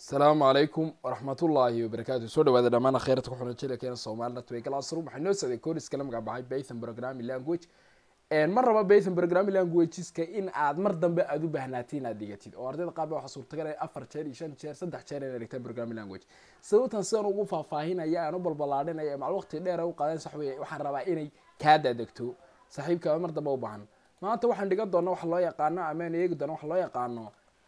asalaamu calaykum waraxmatullaahi wabarakaatu soo dhawaada dhammaan kheyrta ku xuna jilkeena soomaalina twegalaasrum waxay noo socday koriska la magacbaxay python programming language mar raba python programming languageska in aad mar dambe aada u baahnaatiin inaad dhigatid oo ardayda qaar ba waxaa suurtagal ah afar jeer iyo shan jeer saddex jeer inay dhigtaan programming language sababtan sidaan ugu faahfaahinaya aan u balbalaadhinaya macal waqti dheer u qaadan sax weeye waxaan rabaa inay kaa daadegto saaxiibka mar dambe u baahan maanta waxaan dhigan doona waxa loo yaqaano amaan eegi doona waxa loo yaqaano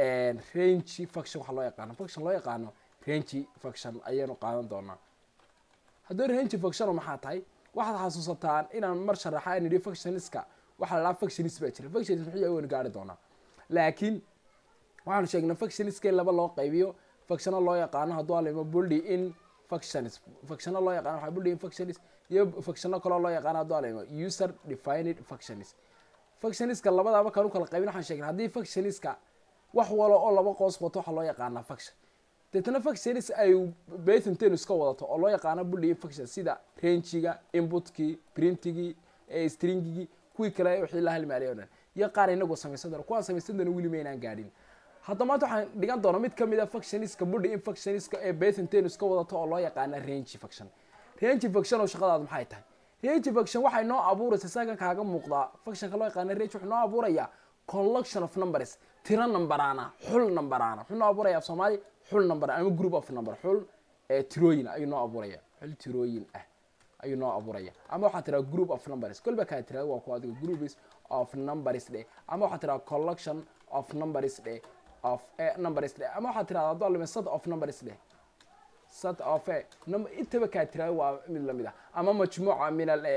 range function waxa loo yaqaano function loo yaqaano range function ayaynu qaadan doonaa haddii range function maxaa tahay waxaad xasuusataan inaan mar sharaxa aan idhi functionska waxaa la dhaha functionis baa jira functionis muxuu yahay waynu gaari doonaa laakiin waxaanu sheegnay functionska in laba loo qaybiyo functiono loo yaqaano hadduu alimo buldi in functions functiono loo yaqaano waxaa buldi in functionis iyo functiono kaloo loo yaqaano hadduu alimo user defined functionis functioniska labada markaan u kala qaybin waxaan sheegnay haddii functioniska wax walo oo laba qoos wato waxaa loo yaqaanaa function deetana functionis ay bathonten iska wadato oo loo yaqaano buldi function sida rangiga inputkii printigii stringigii kuwii kale wixii la halmaaliya o dhan iyo qaar inagu samaysan doona kuwaan samaysan doona weli maynaan gaadhin hadda maanta waxaan dhigan doona mid kamid a functioniska buldi in functioniska ee bathonten iska wadato oo loo yaqaana range function range function oo shaqadaadu maxay tahay range function waxay noo abuuraysa saakan kaaga muuqdaa functionka loo yaqaana range wuxuu noo abuurayaa collection of numbers tiro numberaana xul numberaana wuxuu noo abuuraya af soomaali xul number ama group of number xul tirooyin ayuu noo abuuraya xul tirooyin ah ayuu noo abuuraya ama waxaa tiraa group of numbers kolba kaa tiraa waa ku adiga groups of numbers dhe ama waxaa tiraa collection of numbers dhe of numbers dhe ama waxaa tiraa hadduu alime set of numbers dhe set of intaba kaa tiraa waa mid lamid ah ama majmuuca min al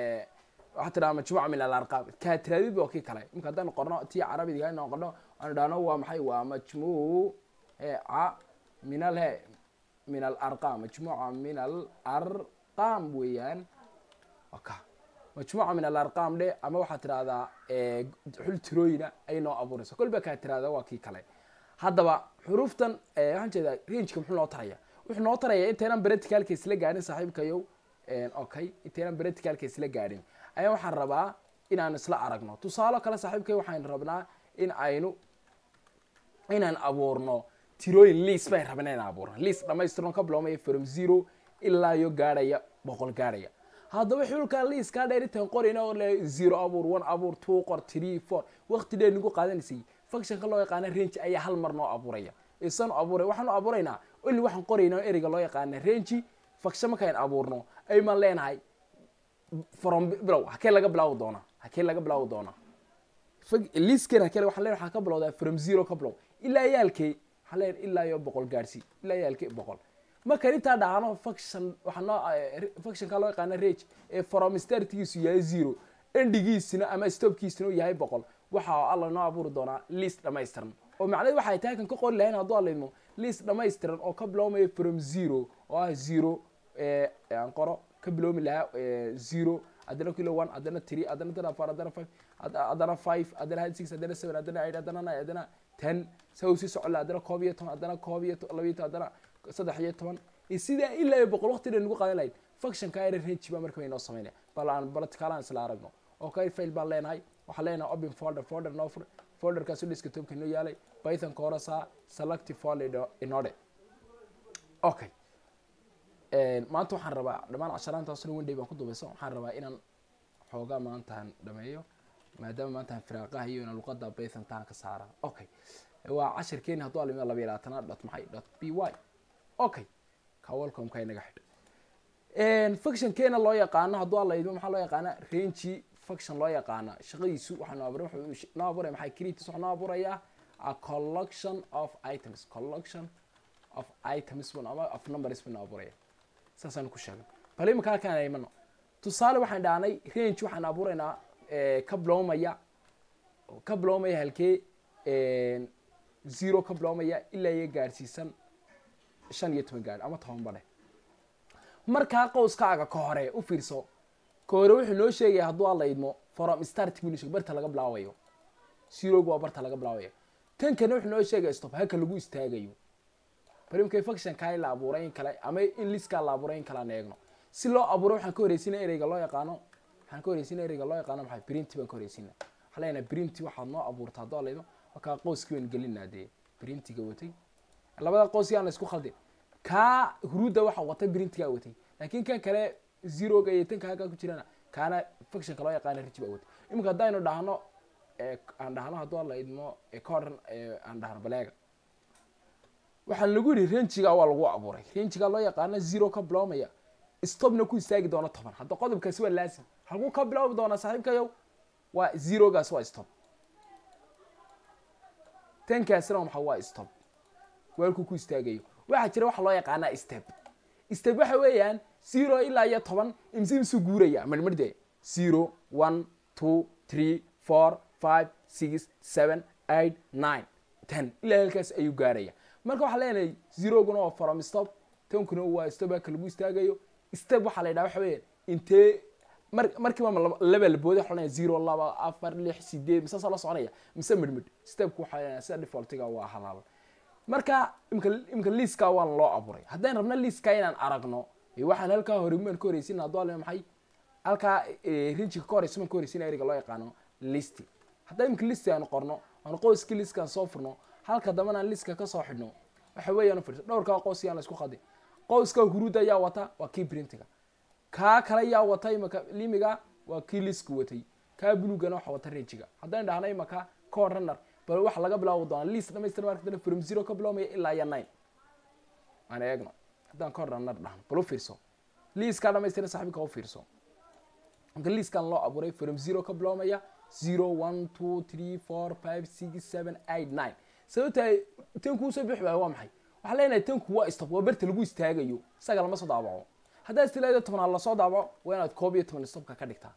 waxaa tiraa majmuuca min alarqaam kaa tiraadid waa kii kale imka haddaan qorno tii carabiga inaan qorno aan idhaahno waa maxay waa majmuuca min al he min alarqam majmuuca min alarqam weeyaan ka majmuuca min alarqam dhe ama waxaa tirahdaa xul tirooyina ay noo abuuraysa kolba kaa tirahda waa kii kale haddaba xuruuftan waxaan jeedaa rangeka muxuu noo taraya wuxuu noo taraya intaynan bereticalka isla gaadhin saaxiibkayow okay intaynan bereticalka isla gaadhin ayaa waxaan rabaa inaan isla aragno tusaalo kale saaxiibkay waxaan rabnaa in aynu inaan abuurno tirooyin liis bayn rabna inaan abuurno liis dhamaystirno ka biloomaya from zero ilaa iyo gaadhaya boqol gaadhaya haddaba xulkaa liiskaa dheer intaan qorayna oo le zero abuur one abuur two qor three four waqti dheer nagu qaadanaysay functionka loo yaqaana range ayaa hal mar noo abuuraya isanu abuuray waxaanu abuuraynaa oli waxaan qoraynaa ereyga loo yaqaana range function markaan abuurno aymaan leenahay from bilow hakee laga bilaawi doonaa hakee laga bilaawi doonaa liisken hakee waxaan leenahay waxaan ka bilowdaa from zero ka bilow ilaa yaalkee waxaan leenahay ilaa iyo boqol gaadhsii ilaa yaalkee boqol markaan intaa dhahano function waxaa noo functionka loo yaqaana range ee from startgiisu yahay zero endigiisina ama stopkiisina uu yahay boqol waxa alla noo abuuri doonaa liist dhamaystiran oo macnaheed waxay tahay kan ka qori lahayn hadduu alaydmo liist dhamaystiran oo ka biloomaya from zero oo ah zero aan qoro ka biloomi lahaa zero haddana kilo one haddana three haddana tan afar haddana five haddana five haddana six haddana seven haddana eight haddana nine haddana ten sa uu sii socon laha haddana koob iyo toban haddana koob iyo labiyo toban haddana saddex iyo toban sidaa ilaa iyo boqol waqti dhan nagu qaadan lahayd functionka era range baa marka inoo sameynaya bal aan baltikaalaan isla aragno oo ka fail baan leenahay waxaan leenahay open folder folder noo fur folderkaasu desktopka inoo yaalay python koorasa selective folder inode okay maanta waxaan rabaa dhammaan casharaantaasna wenday baan ku dubayso waxaan rabaa inaan xoogaa maantaan dhameeyo maadaama maantaan firaaqaha iyo ina luqada python taan ka saara okay waa cashirkeeni hadduu alimiyo laba iyo labaatanaad dot maxay dot b y okay ka welcomeka inaga xidh functionkeena loo yaqaano hadduu alaydmo maxaa loo yaqaana range function loo yaqaana shaqadiisu waxaa noo abuuray wuxuu noo abuuraya maxay creatis waxaa noo abuurayaa a collection of items collection of items bun ama of numbers buu noo abuuraya saasaan ku sheegay bal imika halkaan aan imano tusaale waxaan dhahnay range waxaan abuuraynaa ka biloomaya ka biloomaya halkee zero ka biloomaya ilaa iyo gaadhsiisan shan iyo toban gaadh ama toban badhe markaa qowskaaga ka hore u fiirso ka hore wuxuu noo sheegaya hadduu alla idmo from start buu sheeg barta laga bilaabayo zeroga waa barta laga bilaabayo tankana wuxuu noo sheegaya stop haka lagu istaagayo barimkay functionka in la abuuray in kale ama in liskaa la abuuray in kale aan eegno si loo abuuro waxaan ka horeysinaa ereyga loo yaqaano waxaan ka horeysinaa ereyga loo yaqaano maxay printy baan ka horeysinaa waxaan leenahay printy waxaad noo abuurta hadduu alla idmo markaa qowskii baan gelinaa dee printiga watay labada qoos yaan la isku khaldin kaa huruudda waxa wata printigaa watay laakiin kan kale zeroga iyo tanka halkaa ku jirana kaana functionka loo yaqaana riji baa watay iminka haddaynu dhahno aan dhahno hadduu la idmo coran aan dhahno baleega waxaan lagu yidhi rangiga waa lagu abuuray rangiga loo yaqaano zero ka biloomaya stopna ku istaagi doona toban hadda qodobkaasi waa laasim halkuu ka bilaabi doonaa saaxiibkayow waa zerogaas waa stop tankaasina waa maxaa waa stop waalkuu ku istaagayo waxaa jira waxa loo yaqaanaa step step waxa weeyaan zero ilaa iyo toban imse imsu guuraya marmarde zero one two three four five six seven eight nine ten ilaa halkaas ayuu gaaraya marka waxaa leenahay zeroguna waa from stop tankuna waa stop halka lagu istaagayo step waxaa la yidhaha waxa weeyaan intee mar markiiba laba labooda waxa zero laba afar lix sideed mise saa la soconaya mise midmid stepku waxaa leenahay sida defaultiga waa halaal marka imka imka liiska waan loo abuuray haddaan rabna liiska inaan aragno waxaan halkaa hore maan ka horeysin hadduu alme maxay halkaa rinjiga ka horeysa maan ka horeysin eriga loo yaqaano listi haddaan imka listi aanu qorno aanu qoyskii liiskaan soo furno halka dambana aan liiska kasoo xidhno waxa weeyaan firs dhowrkaa qoys yaan la isku qadin qoyska huruudda ayaa wata waa kii printiga kaa kale yaa wata imaka limiga waa kii liisku watay kaa bulugana waxa wata rinjiga haddaan dhahno imaka core runner bal waxa laga bilaabi doonaa liis dhamaystir marka from zero ka biloomaya ilaa iyo nine aan eegno haddaan core runner dhahno bal u fiirso liiskaa dhamaystira saaxiibka u fiirso marka liiskan loo abuuray from zero ka biloomaya zero one two three four five six seven eight nine sababta tanku usoo bixi waayo waa maxay waxaa leenahay tanku waa stop waa berta lagu istaagayo isaga lama soo daabaco haddaa istilaada tobnaad lasoo daabaco waa inaad koob iyo toban stopka ka dhigtaa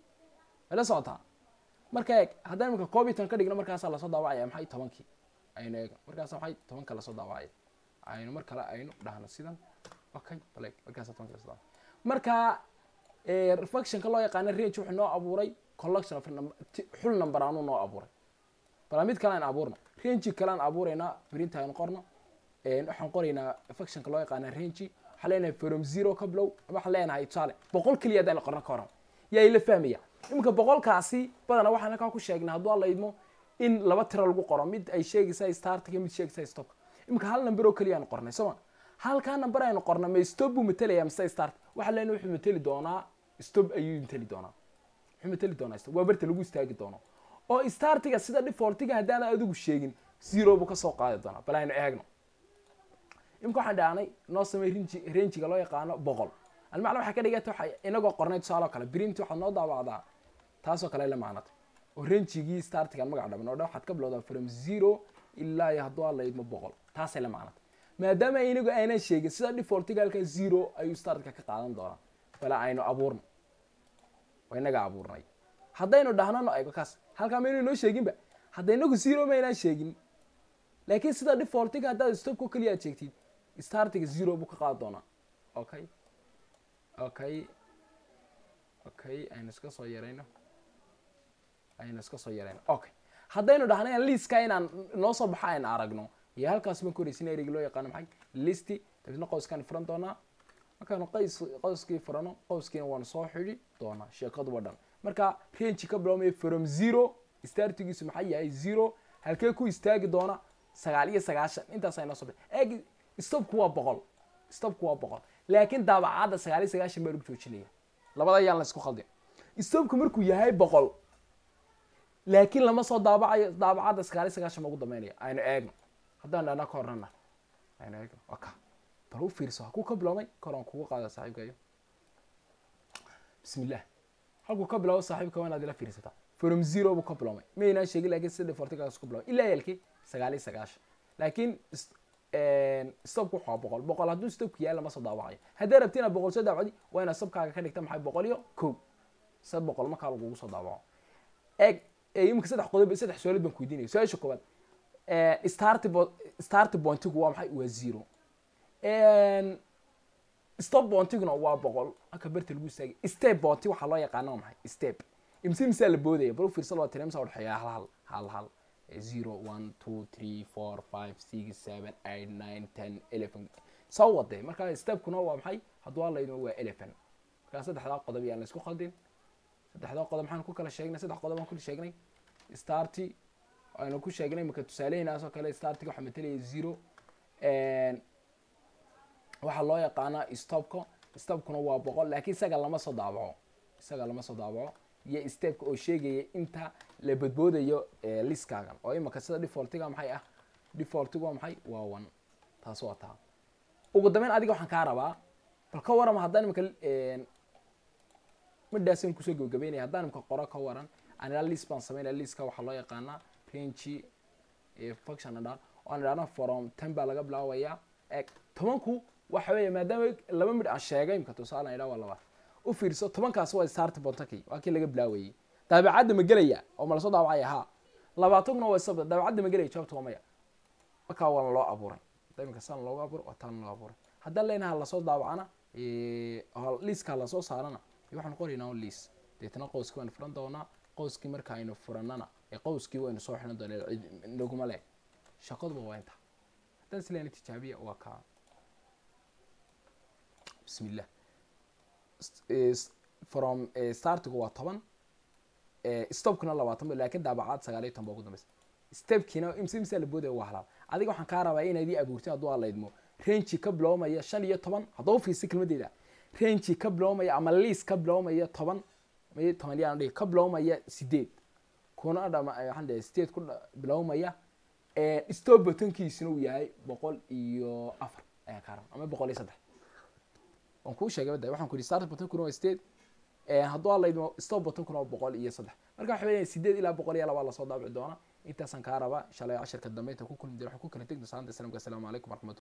la socotaa marka eeg haddaan imika koob iyo toban ka dhigno markaasaa lasoo daawacaya maxay tobankii aynu eegno markaasa maxay tobanka lasoo daawacaya aynu mar kale aynu dhahno sidan okay bale markaasa tobanka lasoo daawacaya marka reflectionka loo yaqaano range wuxuu noo abuuray collection of xul number aanuu noo abuuray bala mid kale aan abuurno range kale aan abuuraynaa print aynu qorno waxaan qoraynaa reflectionka loo yaqaano range waxaa leenahay from zero ka bilow waxaan leenahay tusaale boqol keliya haddaan qorno ka horan yaa ila fahmaya iminka boqolkaasi badana waxaan halkaa ku sheegnay hadduu alla idmo in laba tiro lagu qoro mid ay sheegaysaa startiga mid sheegaysaa stopka iminka hal number oo keliya aan qornay sooma halkaa number aynu qorna ma stop buu matalaya mise start waxaa leenahay wuxuu mateli doonaa stop ayuu mateli doonaa wuxuu mateli doonaa stop waa barta lagu istaagi doono oo startiga sida defaultiga haddaan adigu sheegin zero buu kasoo qaadi doonaa bal aynu eegno imika waxaan dhahnay noo samey rangi rangiga loo yaqaano boqol almacna waxay ka dhigata waxa inagoo qornay tusaale oo kale print waxaad noo daawacdaa taasoo kale la macnata oo rangigii startigan magac dhaban oo dhan waxaad ka bilowdaa from zero ilaa iyo hadduu alla idmo boqol taasay la macnata maadaama inagu aynan sheegin sida defaultiga halkaa zero ayuu startka ka qaadan doonaa bale aynu abuurno waa inaga abuurnay haddaynu dhahnano ego kaas halkaa maynu inoo sheeginba hadda inagu zero maynaan sheegin laakiin sida defaultiga haddaad stopko keliya aad sheegtid startiga zero buu ka qaadi doonaa okay okay okay aynu iska soo yarayno aynu iska soo yarayno okay haddaynu dhahna liiska inaan noo soo baxa aynu aragno iyo halkaas baan koreysin ereyga loo yaqaano maxay listi dabeetna qowskaan furan doonaa markaanu qays qowskii furano qowskiina waanu soo xidhi doonaa sheekaduba dhan marka range ka biloomaya from zero startigiisu maxay yahay zero halkee ku istaagi doona sagaal iyo sagaashan intaas ay noo soo baxay eeg stopku waa boqol stopku waa boqol laakiin daabacadda sagaal iyo sagaashan baa lagu joojinaya labada ayaan la isku khaldin stopku markuu yahay boqol laakiin lama soo daabacayo daabacadda sagaal iyo sagaashan baa ugu dambeynaya aynu eegno haddaan dhana ka hornana aynu eegno waka bal u fiirso hakuu ka biloomay koran kugu qaada saaxiibkayo bismi illah halkuu ka bilaabo saaxiibka waa inaad ila fiirsataa from zero buu ka biloomay maynaan sheegin laakiin sida defortigaas ku biloomay ilaa yalkii sagaal iyo sagaashan laakiin stopku waxaa boqol boqol hadduu stopku yahay lama soo daawacayo haddii rabti inaad boqol soo daawacdi waa inaad stopkaaga ka dhigta maxay boqol iyo kow sad boqol markaa lagugu soo daawaco eeg imika saddex qodob saddex su-aalood baan kuweydiinaya su-aasha koowaad start start bontigu waa maxay waa zero stop bontiguna waa boqol halka berta lagu istaagay step bonti waxaa loo yaqaana waa maxay step imse imsaa la boodaya bal u fiirsa loo tiri imsaa udhexeeya hal hal hal hal zero one two three four five six seven eight nine ten eleven soo wadee marka stepkuna waa maxay hadduu hallaydmo waa eleven markaa saddexdaa qodob yaan la isku khaldin saddexdaa qodob maxaan ku kala sheegnay saddex qodob aan ku sheegnay starty aynu ku sheegnay marka tusaalehinaas oo kale startiga waxaa matelaya zero waxaa loo yaqaanaa stopka stopkuna waa boqol laakiin isaga lama soo daabaco isaga lama soo daabaco iyo stepka oo sheegaya inta la badboodayo liskaagan oo imaka sida defaultiga maxay ah defaultigu waa maxay waa one taas waa taa ugu dambeyn adiga waxaan kaa rabaa bal ka warama haddaan imaka midhaasaan kusoo gabagabeynaya haddaan imaka qoro ka waran anila list baan sameynaya listka waxaa loo yaqaanaa range function dhan oan idhahna from ten baa laga bilaabaya eg tobanku waxa weeye maadaama laba midh aan sheegay imka tusaale idhaa waa laba u fiirso tobankaas waa start bontaki waa kii laga bilaawayey daabacadda ma gelaya oo ma lasoo daabacaya ha labaatankuna waa sabda daabacadda ma gelaya jawaabta waa maya markaa waana loo abuuray imika saan loogu abuuray waa taan loo abuuray haddaan leenaha lasoo daabacana liiskaa lasoo saarana waxaan qoraynaa un liis deetna qowskii waynu furan doonaa qowskii marka aynu furanana ee qowskii waynu soo xiran doonaa naguma leh shaqaduba waa inta haddaan sileena tijaabiya waa kaa bismillah from startigu waa toban stopkuna labaatan ba laakiin daabacaad sagaal iyo toban ba ugu dambeysa stepkiina imse imse la boodaya waa halaal adiga waxaan kaa rabaa inaad ii abuurtay hadduu alaydmo rangi ka biloomaya shan iyo toban haddaba ufiirsa kelmadeeda rangi ka biloomaya ama liis ka biloomaya toban may toban yaan dhihi ka biloomaya sideed kuna dhama waxaan dhihi sideed ku biloomaya stop buttonkiisuna uu yahay boqol iyo afar ayaan kaa rabaa ama boqol iyo saddex waan kuu sheegay bada waxaan ku yihi start buttonkuna waa sideed hadduu alaydmo stop buttonkuna waa boqol iyo saddex marka waxa weya sideed ilaa boqol iyo labaa lasoo daabici doona intaasaan kaa rabaa shalay cashirka dambe inta ku kulmi jira waxaan ku kala tegna salaanta islamka asalaamu calaykum waraxmatu